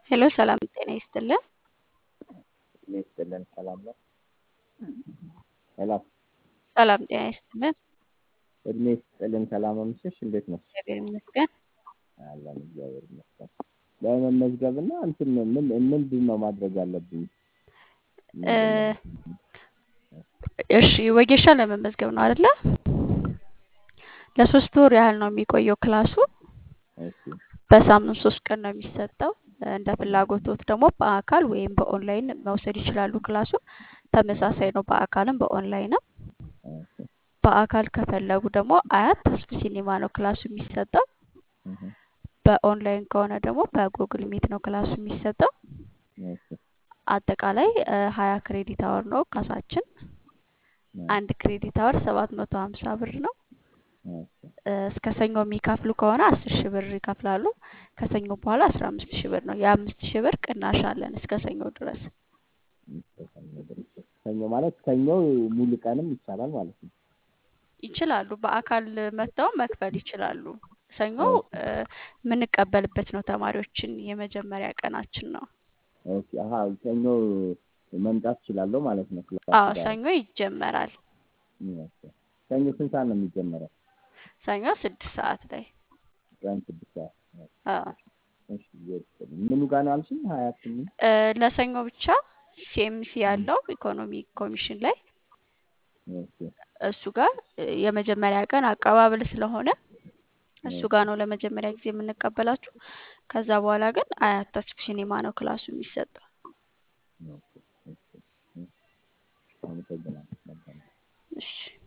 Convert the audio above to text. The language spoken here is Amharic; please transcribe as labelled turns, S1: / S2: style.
S1: ሄሎ ሰላም ጤና ይስጥልን።
S2: ጤና ይስጥልን። ሰላም ነው? ሄሎ
S1: ሰላም ጤና ይስጥልን።
S2: እድሜ ይስጥልን። ሰላም አመሸሽ። እንዴት ነሽ?
S1: እግዚአብሔር ይመስገን።
S2: አለን እግዚአብሔር ይመስገን። ለመመዝገብ እና እንትን ምን ምንድን ነው ማድረግ ያለብኝ?
S1: እ እሺ ወጌሻ ለመመዝገብ ነው አይደለ? ለሶስት ወር ያህል ነው የሚቆየው ክላሱ።
S2: እሺ
S1: በሳምንት ሶስት ቀን ነው የሚሰጠው። እንደ ፍላጎቶት ደግሞ በአካል ወይም በኦንላይን መውሰድ ይችላሉ። ክላሱ ተመሳሳይ ነው፣ በአካልም በኦንላይንም።
S2: እሺ
S1: በአካል ከፈለጉ ደግሞ አያት ተስፉ ሲኒማ ነው ክላሱ የሚሰጠው።
S2: እህ
S1: በኦንላይን ከሆነ ደግሞ በጉግል ሚት ነው ክላሱ የሚሰጠው።
S2: እሺ
S1: አጠቃላይ ሀያ ክሬዲት አወር ነው ካሳችን። አንድ ክሬዲት አወር ሰባት መቶ ሀምሳ ብር ነው።
S2: እሺ
S1: እ እስከ ሰኞ የሚከፍሉ ከሆነ አስር ሺህ ብር ይከፍላሉ። ከሰኞ በኋላ አስራ አምስት ሺህ ብር ነው። የአምስት ሺህ ብር ቅናሽ አለን እስከ ሰኞ ድረስ።
S2: ሰኞ ማለት ሰኞ ሙሉ ቀንም ይቻላል ማለት ነው።
S1: ይችላሉ። በአካል መጥተው መክፈል ይችላሉ። ሰኞ እ የምንቀበልበት ነው ተማሪዎችን የመጀመሪያ ቀናችን ነው።
S2: ኦኬ አሀ ሰኞ መምጣት እችላለሁ ማለት ነው። ክላስ
S1: አዎ
S2: ጋር።
S1: ሰኞ ይጀመራል።
S2: ኦኬ። ሰኞ ስንት ሰዓት ነው የሚጀመረው?
S1: ሰኞ ስድስት ሰዓት ላይ
S2: ቀን ስድስት ሰዓት።
S1: አዎ
S2: እሺ ይወስድ ምኑ ጋር ነው አልሽኝ? ሀያ ስምንት
S1: እ ለሰኞ ብቻ ሲኤምሲ ያለው ኢኮኖሚ ኮሚሽን ላይ
S2: ኦኬ
S1: እሱ ጋር እ የመጀመሪያ ቀን አቀባበል ስለሆነ እሱ ጋር ነው ለመጀመሪያ ጊዜ የምንቀበላችሁ። ከዛ በኋላ ግን አያት ተስፉ ሲኒማ ነው ክላሱ የሚሰጠው።
S2: ኦኬ እሺ እሺ አመሰግናለሁ። መልካም
S1: እሺ